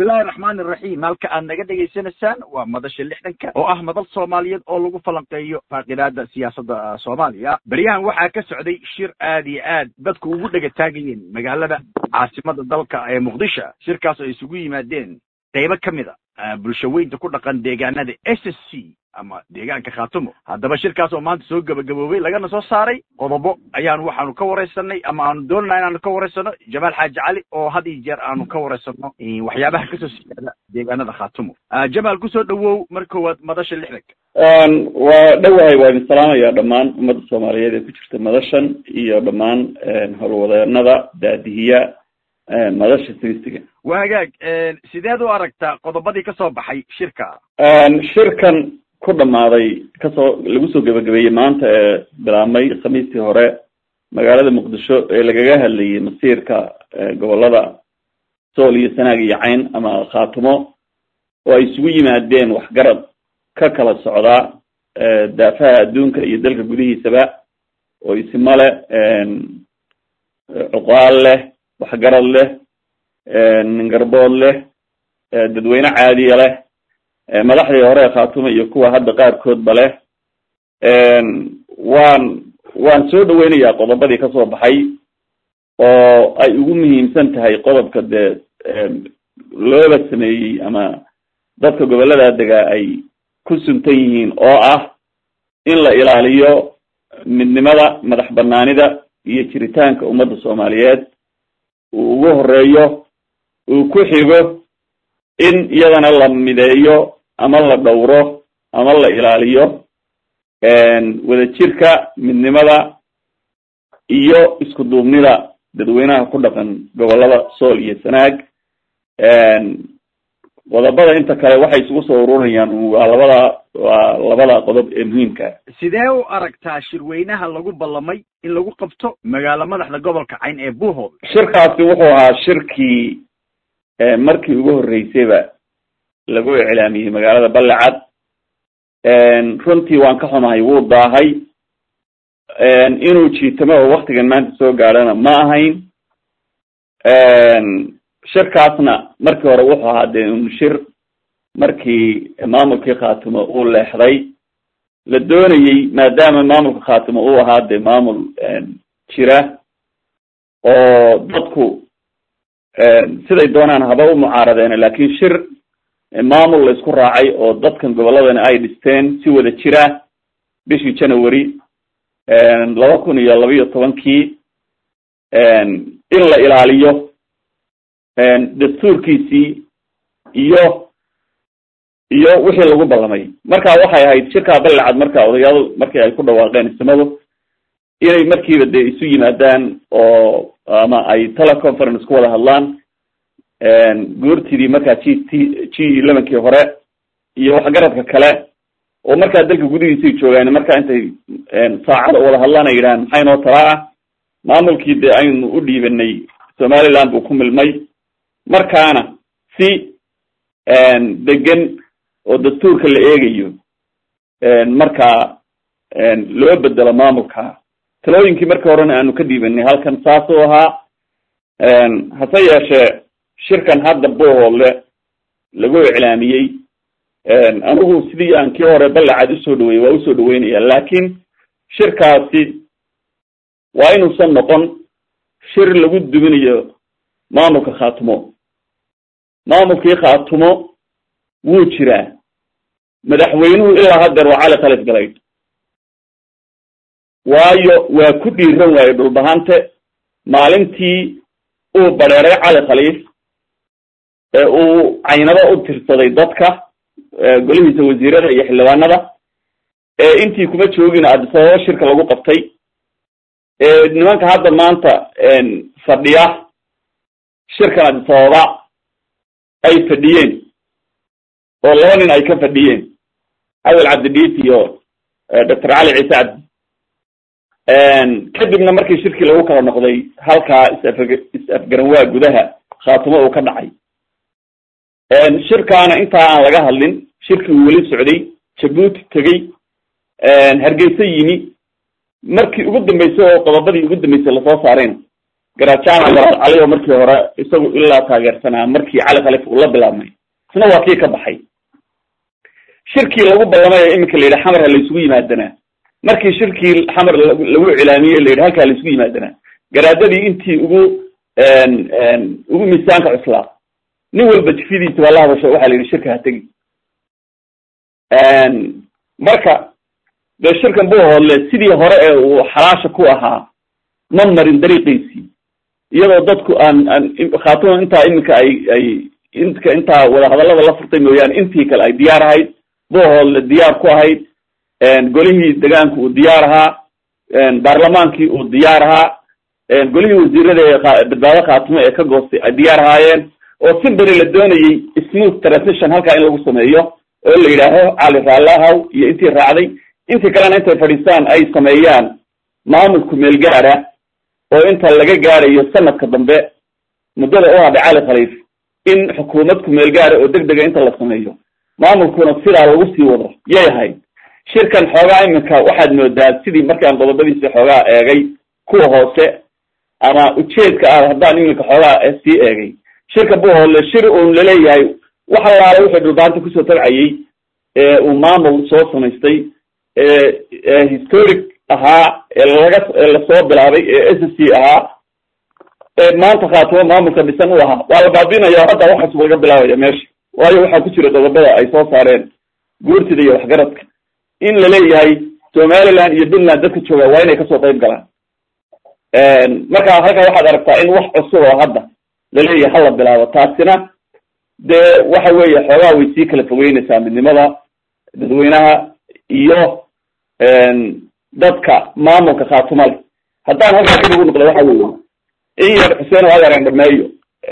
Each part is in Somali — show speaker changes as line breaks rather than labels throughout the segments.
bismillahi raxmaani raxiim halka aad naga dhegaysanaysaan waa madasha lixdanka oo ah madal soomaaliyeed oo lagu falanqeeyo faaqidaada siyaasadda soomaaliya beryahan waxaa ka socday shir aad iyo aad dadku ugu dhega taagayeen magaalada caasimada dalka ee muqdisho shirkaas oo isugu yimaadeen qaybo ka mid a bulshaweynta ku dhaqan deegaanada s s c ama deegaanka khaatumo haddaba shirkaas oo maanta soo gebagaboobay lagana soo saaray qodobo ayaanu waxaanu ka waraysanay ama aanu doonana inaanu ka waraysano jamaal xaaji cali oo had iyo jeer aanu ka waraysano waxyaabaha kasoo siyaada deegaanada khaatumo jamaal kusoo dhawow mar koowaad madasha lixdanka
waa dhowahay waa idin salaamaya dhammaan ummadda soomaaliyeed ee ku jirta madashan iyo dhammaan howlwadeenada daadihiya madasha simistiga
waa hagaag sideed u aragtaa qodobadii kasoo baxay shirka
shirkan ku dhamaaday kasoo lagu soo gebagabeeyey maanta ee bilaabmay khamiistii hore magaalada muqdisho ee lagaga hadlayay masiirka gobolada sool iyo sanaag iyo cayn ama khaatumo oo ay isugu yimaadeen waxgarad ka kala socdaa daafaha adduunka iyo dalka gudihiisaba oo isimo leh cuqaal leh waxgarad leh ningarbood leh dadweyne caadiya leh madaxdii hore ee khaatumo iyo kuwa hadda qaarkoodba leh waan waan soo dhaweynayaa qodobadii kasoo baxay oo ay ugu muhiimsan tahay qodobka dee looba sameeyey ama dadka gobollada degaa ay ku suntan yihiin oo ah in la ilaaliyo midnimada madax banaanida iyo jiritaanka ummadda soomaaliyeed uu ugu horeeyo uu ku xigo in iyadana la mideeyo ama la dhowro ama la ilaaliyo wadajirka midnimada iyo isku duubnida dadweynaha ku dhaqan gobolada sool iyo sanaag qodobada inta kale waxay isugu soo ururayaan waa labada waa labada qodob ee muhiimka
sidee u aragtaa shirweynaha lagu ballamay in lagu qabto magaalo madaxda gobolka cayn ee buuhood
shirkaasi wuxuu ahaa shirkii markii ugu horreysayba lagu iclaamiyey magaalada ballecad runtii waan ka xumahay wuu daahay inuu jiitamo oo waktigan maanta soo gaadhana ma ahayn shirkaasna markii hore wuxuu ahaa dee un shir markii maamulkii khaatumo uu leexday la doonayey maadaama maamulka khaatumo uu ahaa dee maamul jira oo dadku siday doonaan haba u mucaaradeen laakin shir maamul la isku raacay oo dadkan gobolladana ay dhisteen si wada jira bishii january laba kun iyo laba iyo tobankii in la ilaaliyo dastuurkiisii iyo iyo wixii lagu ballamay marka waxay ahayd shirkaa ballecad marka odayaadu markii ay ku dhawaaqeen istimadu inay markiiba dee isu yimaadaan oo ama ay teleconference ku wada hadlaan goortidii markaa g t g elevenkii hore iyo waxgaradka kale oo markaa dalka gudihiisay joogaan markaa intay saacada wada hadlaan ay yidhahaan maxay noo talaa ah maamulkii dee aynu u dhiibanay somaliland buu ku milmay markaana si degan oo dastuurka la eegayo markaa loo bedelo maamulka talooyinkii markii horena aanu ka dhiibanay halkan saasuu ahaa hase yeeshee shirkan hadda buuhoodle lagu iclaamiyey anigu sidii aan kii hore ballecad usoo dhaweeyey waa usoo dhaweynaya laakin shirkaasi waa inuusan noqon shir lagu duminayo maamulka khaatumo maamulkii khaatumo wuu jiraa madaxweynuhu ilaa haddeer waa cali khalis galayd waayo waa ku dhiiran waaye dhulbahante maalintii uu badheeray cali khaliif ee uu caynabo u tirsaday dadka golihiisa wasiirada iyo xildhibaanada ee intii kuma joogin adisababa shirka lagu qabtay ee nimanka hadda maanta fadhiya shirkan adisababa ay fadhiyeen oo laba nin ay ka fadhiyeen awel cabdidhiis iyo doctor cali ciise cabdi kadibna markii shirkii lagu kala noqday halkaa isaf is-afgaranwaa gudaha khaatumo uu ka dhacay shirkaana intaa aan laga hadlin shirkii uu weli socday jabuuti tegey hargeysa yimi markii ugu dambeysay oo qodobadii ugu dambeysay lasoo saareen garaad jaamac garaad cali oo markii hore isagu ilaa taageersanaa markii cali khaliif uu la bilaabmay isna waa kii ka baxay shirkii lagu ballamay ee iminka la yidhi xamar ha laysugu yimaadanaa markii shirkii xamar lagu iclaamiyey la yidhi halkaa laysugu yimaadanaa garaadadii intii ugu ugu miisaanka cuslaa nin walba jifidiisa baa la hadasho waxaa la yidhi shirka ha tegi marka dee shirkan buu hoodle sidii hore ee uu xalaasha ku ahaa ma marin dariiqiisii iyadoo dadku aan aan khaatuma intaa iminka ay ay inka intaa wadahadallada la furtay mooyaane intii kale ay diyaar ahayd buuhoodle diyaar ku ahayd golihii degaanku uu diyaar ahaa baarlamaankii uu diyaar ahaa golihii wasiirada ee badbaado khaatumo ee ka goostay ay diyaar ahaayeen oo si beri la doonayey smooth transition halkaa in lagu sameeyo oo la yidhaaho cali raallahaw iyo intii raacday intii kalena intay fadhiistaan ay sameeyaan maamulku meel gaara oo inta laga gaarayo sanadka dambe muddada u hadhay cali khaliif in xukuumad ku meel gaara oo deg dega inta la sameeyo maamulkuna sidaa lagu sii wado yay ahayd shirkan xoogaa iminka waxaad moodaa sidii markaan qodobadiisi xoogaa eegay kuwa hoose ama ujeedka ah haddaan iminka xoogaa sii eegay shirka buuhoodle shir uun laleeyahay wax allaala wuxuu dhulbaanta kusoo tabcayey ee uu maamul soo samaystay ee historic ahaa ee laga lasoo bilaabay ee s c ahaa ee maanta khaatimo maamulka dhisan u ahaa waa la baabinaya hadda waxaas laga bilaabaya meesha waayo waxaa ku jira qodobada ay soo saareen guurtida iyo waxgaradka in laleeyahay somaliland iyo puntland dadka jooga waa inay kasoo qayb galaan marka halkaa waxaad aragtaa in wax cusub oo hadda laleeyahay hala bilaabo taasina dee waxa weeye xoogaa way sii kala fogeynaysaa midnimada dadweynaha iyo dadka maamulka khaatumale haddaan halkaa dib ugu noqdo waxa weeye in yar xuseen oo adeeran dhameeyo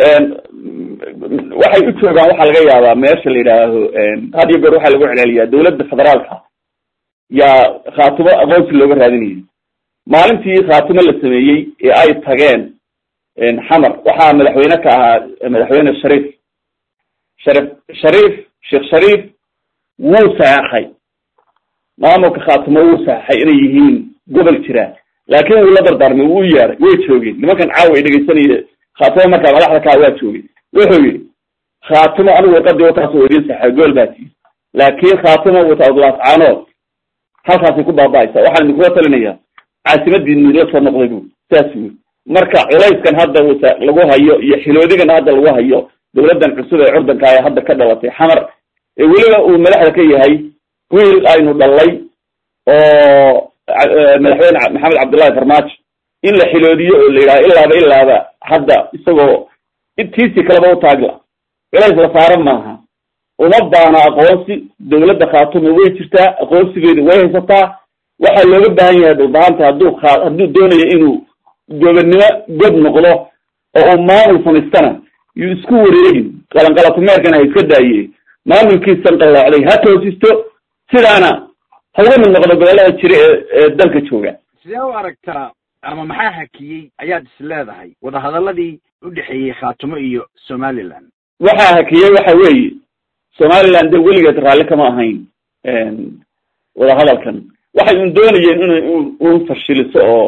waxay u joogaan waxaa laga yaabaa meesha la yidhaaho had iyo goor waxaa lagu celceliyaa dawladda federaalka yaa khaatumo aqoonsi looga raadinayay maalintii khaatumo la sameeyey ee ay tageen xamar waxaa madaxweyne ka ahaa madaxweyne shariif sharif shariif sheekh shariif wuu saxeexay maamulka khaatumo wuu saxeexay inay yihiin gobol jira laakin wuu la dardaarmay wuu yeeray way joogeen nimankan caawa ay dhegeysanaya khaatumo markaa madaxda kaa waa joogay wuxuu yidhi khaatumo anigu warqadii wataas oo idin saxeey gool baa tii laakin khaatumo wata odlaascaanood halkaasay ku baaba'aysa waxaan idinkula talinayaa caasimadiinu la soo noqday bu saas wy marka culayskan hadda lagu hayo iyo xiloodigan hadda lagu hayo dawladdan cusub ee curdanka ee hadda ka dhalatay xamar ee weliba uu madaxda ka yahay wiil aynu dhalay oo madaxweyne maxamed cabdullahi farmaajo in la xiloodiyo oo la yidhaha ilaaba ilaaba hadda isagoo tiisii kaleba u taagla culays la saaran maaha uma baana aqoonsi dawladda khaatumo way jirtaa aqoonsigeedu way haysataa waxaa looga baahan yahay dhulbahanta hadduu hadduu doonayo inuu gobonnimo god noqdo oo uu maamul samaystana yuu isku wareegin qalanqalatumeerkana ha iska daaye maamulkiisan qalloocday ha toosisto sidaana ha uga mid noqdo gobollada jira ee ee dalka jooga
sidee u aragtaa ama maxaa hakiyey ayaad is leedahay wadahadaladii u dhexeeyey khaatumo iyo somaliland
waxaa hakiyey waxa weeye somaliland de weligeed raalli kama ahayn wadahadalkan waxay un doonayeen in un fashiliso oo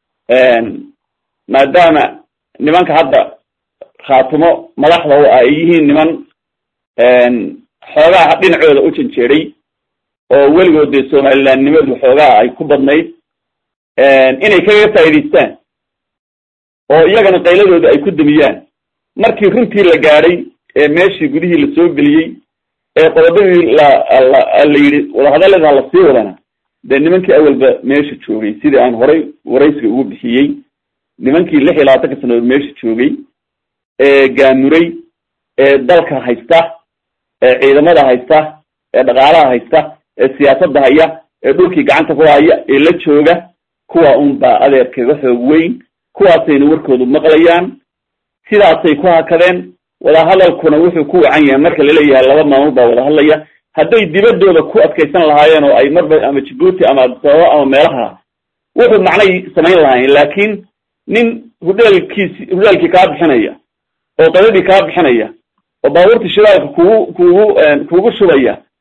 maadaama nimanka hadda khaatumo madaxda u ah ay yihiin niman xoogaa dhinacooda u janjeeday oo weligood dee somalilandnimadu xoogaa ay ku badnayd inay kaga faa'idaystaan oo iyagana qayladooda ay ku damiyaan markii runtii la gaadhay ee meeshii gudihii la soo geliyey ee qodobadii la la la yidhi wadahadallada la sii wadana dee nimankii awalba meesha joogay sidii aan horay waraysiga ugu bixiyey nimankii lix iyo labaatanka sanadood meesha joogay ee gaamuray ee dalka haysta ee ciidamada haysta ee dhaqaalaha haysta ee siyaasadda haya ee dhulkii gacanta ku haya ee la jooga kuwa un baa adeerkaga xoog weyn kuwaasayna warkoodu maqlayaan sidaasay ku hakadeen wadahadalkuna wuxuu ku wacan yahay marka laleeyahay laba maamul baa wada hadlaya hadday dibadooda ku adkaysan lahaayeen oo ay marba ama jibuuti ama adisababa ama meelaha wuxuu macnay samayn lahaayeen laakiin nin hudheelkiisi hudheelkii kaa bixinaya oo qadadii kaa bixinaya oo baabuurta shidaalka kugu kugu kugu shubaya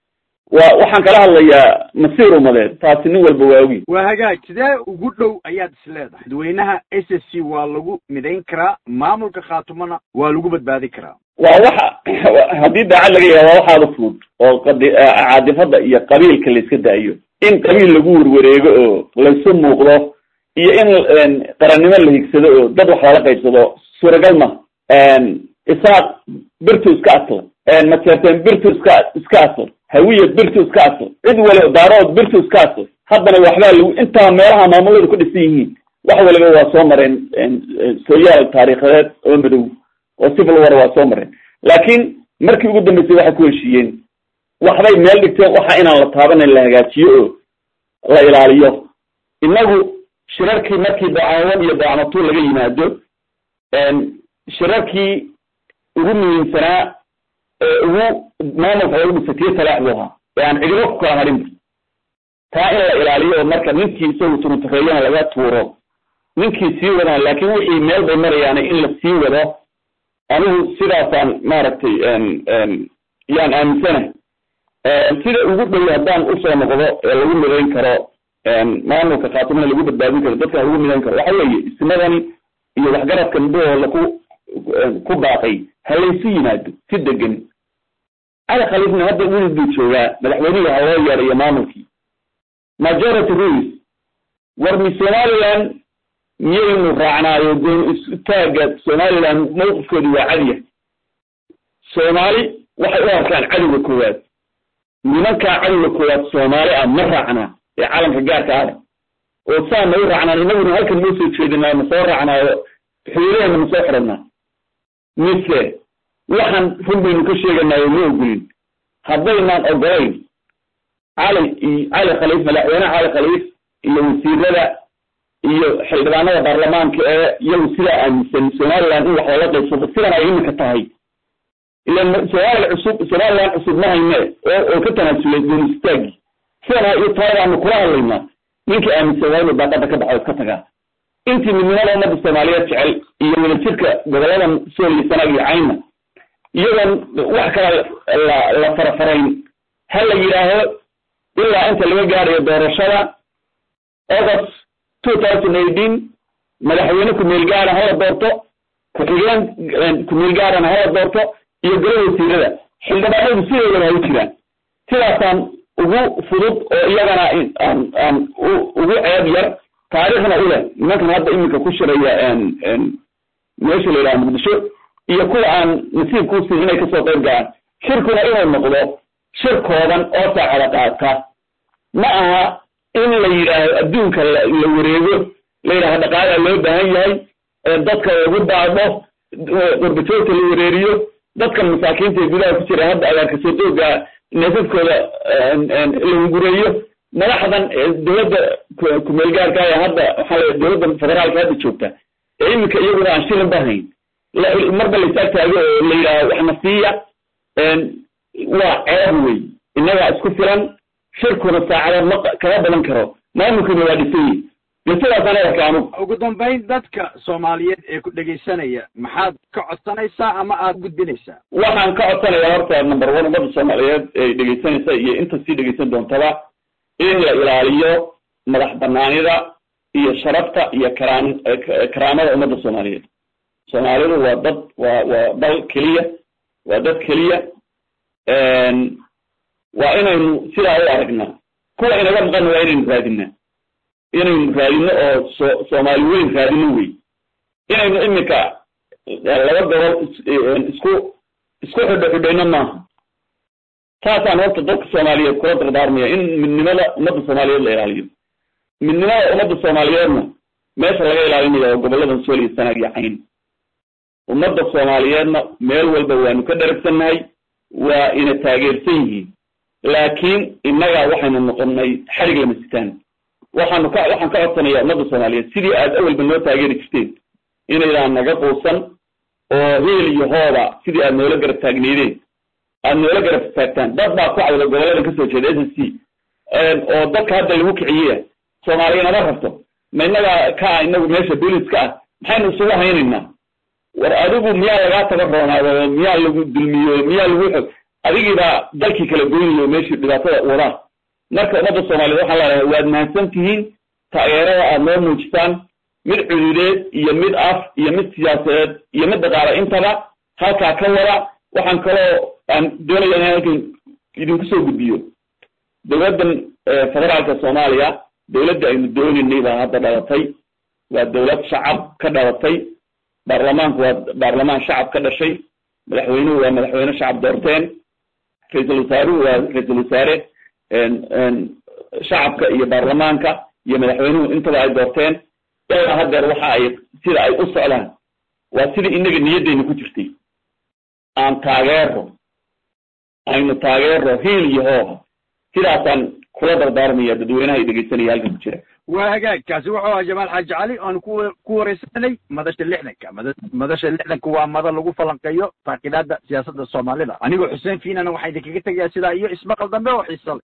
wa waxaan kala hadlayaa masiir umadeed taasi nin walba waa ogi
waa hagaag sidee ugu dhow ayaad is leedahay dadweynaha s s c waa lagu midayn karaa maamulka khaatumana waa lagu badbaadi karaa
waa waxa haddii daacad laga yaha waa waxaada fudud oo qadi caadifada iyo qabiilka la iska daayo in qabiil lagu werwareego oo laysu muuqdo iyo in qarannimo la higsado oo dad wax lala qaybsado suuragal ma isaaq birtu iska asla majeerteen birtu iska iska asl hawiya birtu iska asl cid waliba daarood birtu iska asl haddana waxbaa lagu intaa meelaha maamulada ku dhisan yihiin wax waliba waa soo mareen sooyaal taariikhadeed oo madow oo civil war waa soo mareen laakiin markii ugu dambeysay waxay ku heshiiyeen waxbay meel dhigteen waxa inaan la taabanan la hagaajiyo oo la ilaaliyo inagu shirarkii markii dacaawan iyo dacmatuul laga yimaado shirarkii ugu muhiimsanaa ee ugu maamulka lagu dhisatiyo talaaxdu ahaa ee aan cidibo ku kala hadhinba taa in la ilaaliyo oo marka ninkii isagu turutareeyana laga tuuro ninkii sii wadaan laakiin wixii meel bay marayaan in la sii wado anigu sidaasaan maaragtay yaan aaminsanahay sida ugu dhow haddaan usoo noqdo ee lagu midayn karo maamulka khaatimana lagu badbaadin karo dadkan lagu midayn karo waxa weeye ismadani iyo waxgaradka midahooda ku ku baaqay ha laysu yimaado si degan cali khaliifna hadda wili buu joogaa madaxweynihii ha loo yeedhayo maamulkii majority rules warmi somaliland miyaynu raacnaayo goon istaaga somaliland mawqifkoodu waa cadiya soomaali waxay u arkaan cadowga koowaad nimankaa cadowga koowaad soomaali ah ma raacnaa ee calanka gaarka ale oo saa ma u raacnaan inaguna halkan noo soo jeedinaa ma soo raacnaayo xuduudaheena ma soo xidhanaa mise waxaan run baynu ka sheeganaayo ma ogolin haddaynaan ogolayn cali iyo cali khaliif madaxweyne cali khaliif iyo wasiirada iyo xildhibaanada baarlamaanka ee iyagu sidaa aaminsan somaliland in wax lala qaybsado sidan ay iminka tahay ilan somaliland cusub somaliland cusub ma hayne oo oo ka tanaasulay goon istaagi sidana iyo taadaanu kula hadlaynaa ninkii aaminsan waa inuu daaqada ka baxo iska tagaa intii midnimada ummadda soomaaliyeed jecel iyo wadajirka goboladan sooliya sanaag iyo cayna iyadoon wax kala la la farafarayn ha la yidhaaho ilaa inta laga gaarayo doorashada august two thousand eighteen madaxweyne ku-meel gaara hala doorto ku-xigeen ku-meel gaarana hala doorto iyo golo wasiirada xildhibaanadu sideedaba ha u jiraan sidaasaan ugu fudud oo iyagana aan aan ugu ceeb yar taariikhna u leh nimankan hadda iminka ku shiraya meesha la yidhaha muqdisho iyo kuwa aan nasiibka usiin inay kasoo qayb galaan shirkuna inuu noqdo shir kooban oo saacada qaata ma aha in la yidhaaho adduunka la wareego la yidhaaho dhaqaalaa loo baahan yahay dadka lagu daadho qurbajoogta la wareeriyo dadka masaakiinta ee gudaha ku jira hadda agaarkasoo dooga neefafkooda la gureeyo madaxdan dowladda kumeel gaarka ee hadda waxaa la dowladda federaalka hadda joogta ee iminka iyaguna aan shilin bahayn marba la isaag taago oo la yidhaaho waxna siiya waa ceeb wey innagaa isku filan shirkuna saacada ma kama badan karo maamulkuna waa dhisan yihi sidaasaan arka anugu
ugu dambayn dadka soomaaliyeed ee ku dhegaysanaya maxaad ka codsanaysaa ama aad gudbinaysaa
waxaan ka codsanayaa horta number one ummadda soomaaliyeed ee dhegaysanaysa iyo inta sii dhegaysan doontaba in la ilaaliyo madax banaanida iyo sharafta iyo karaan karaamada ummadda soomaaliyeed soomaalidu waa dad waa waa dal keliya waa dad keliya waa inaynu sidaa u aragnaa kuwa inaga maqanna waa inaynu raadinaa inaynu raadino oo so soomaali weyn raadino wey inaynu iminka laba gobol isku isku xidho xidhayno maaha taasaan horta dadka soomaaliyeed kula dardaarmaya in midnimada ummadda soomaaliyeed la ilaaliyo midnimada ummadda soomaaliyeedna meesha laga ilaalinaya oo gobolladan sool iyo sanaag iyo cayn ummadda soomaaliyeedna meel walba waanu ka dharagsannahay waa ina taageersan yihiin laakiin innaga waxaynu noqonnay xarig lama sitaan waxaanu ka waxaan ka codsanayaa ummadda soomaaliyeed sidii aad awalba noo taageeri jirteen inaydaan naga quusan oo heel iyo hooba sidii aad noola garab taagneydeen aad noola garab taagtaan dad baa ku cawda gobolladan kasoo jeeda s s c oo dadka hadda lagu kiciyeya soomaaliya nama rabto ma innaga ka inagu meesha booliska ah maxaynu isugu haynaynaa war adigu miyaa lagaa taga roonaado miyaa lagu dulmiyo miyaa lagu xog adigiibaa dalkii kala goynayo meeshii dhibaatada wadaan marka ummadda soomaaliyeed waxaan leedahay waad mahadsan tihiin taageerada aada noo muujisaan mid cududeed iyo mid af iyo mid siyaasadeed iyo mid dhaqaale intaba halkaa ka wada waxaan kaloo aan doonaya inaan halkan idinku soo gudbiyo dowladdan federaalka soomaaliya dowladda aynu doonaynay baa hadda dhalatay waa dowlad shacab ka dhalatay baarlamaanku waa baarlamaan shacab ka dhashay madaxweynuhu waa madaxweyne shacab doorteen ra-iisul wasaaruhu waa ra-iisul wasaare shacabka iyo baarlamaanka iyo madaxweynuhu intaba ay doorteen ilaa hadeer waxa ay sida ay u socdaan waa sidii inaga niyaddeyna ku jirtay aan taageero aynu taageero hiil iyo hooha sidaasaan kula dardaarmaya dadweynaha ay dhegeysanaya halkan ku jira
waa hagaag kaasi wuxuu ahaa jamaal xaaji cali oanu ku ku wareysanay madasha lixdanka mada madasha lixdanka waa mada lagu falanqeeyo faaqidaada siyaasadda soomaalida anigoo xuseen fiinana waxaa idinkaga tegayaa sidaa iyo ismaqal dambe oo xiisa le